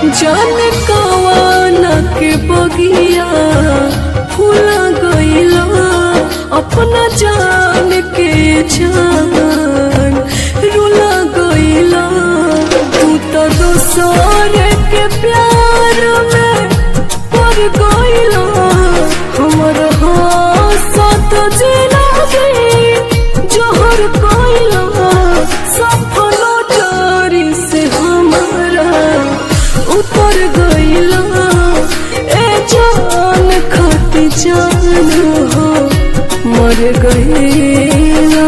जान कवाना के बगिया फूला गईला अपना जान के जान रुला गईला तू तो दोसर के प्यार में पड़ गईला हमर हाथ जिला गई जोहर गईला सफल डारी से हमारा उतर गईला ए जान खाती जान हो मर गईला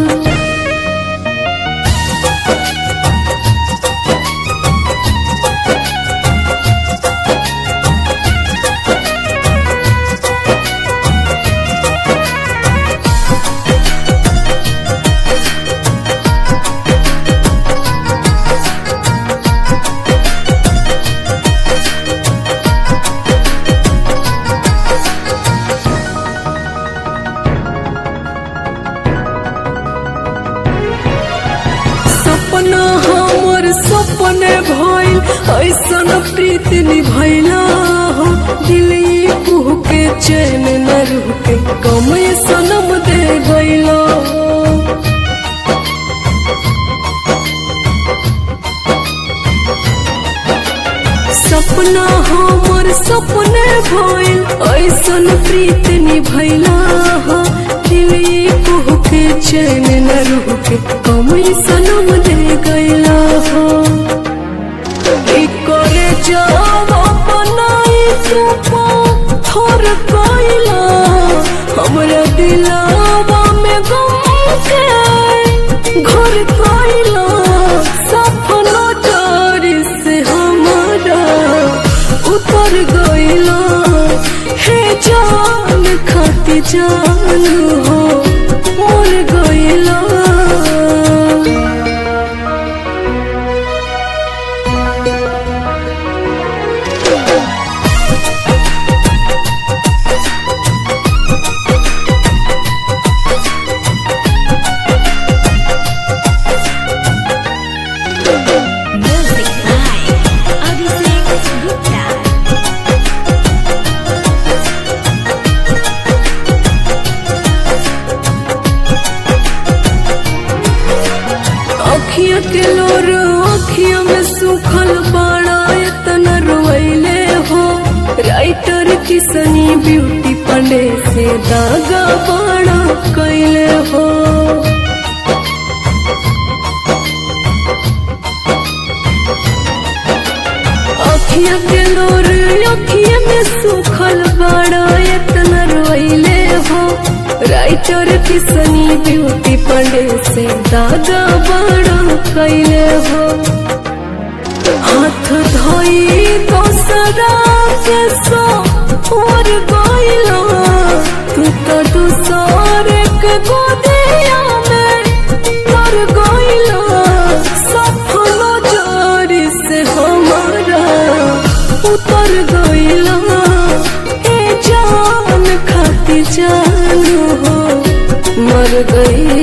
सपना हमर सपने भइल ऐसन प्रीति निभैला हो दिली कुह के चैन न रुके कमे सनम दे गईला हो सपना हमर सपने भइल ऐसन प्रीति निभैला हो दिली कुह के चैन न रुके कमे सनम दे गईला हो ई करे जाव बनाई तू थोर कइला हमरा दिलावा में गम के घर कइला सपना डर से हमारा उतर गइला हे जान खाती जान हो मर गइला Music by Abhishek Gupta. अखिया के लोर अखिया में सुखल बाड़ा इतना रोइले हो राइटर किसनी ब्यूटी पंडे से दागा बाड़ा कैले हो अखिया के लोर अखिया में सुखल बाड़ा इतना रोइले हो राइटर किसनी ब्यूटी पंडे से दादा बड़ा कैले हो हाथ धोई दोसरा के सो और गइला तू तो दूसर के गोदिया में तर गइला सफल जोरी से हमारा उतर गइला ए जान खाती जान हो मर गई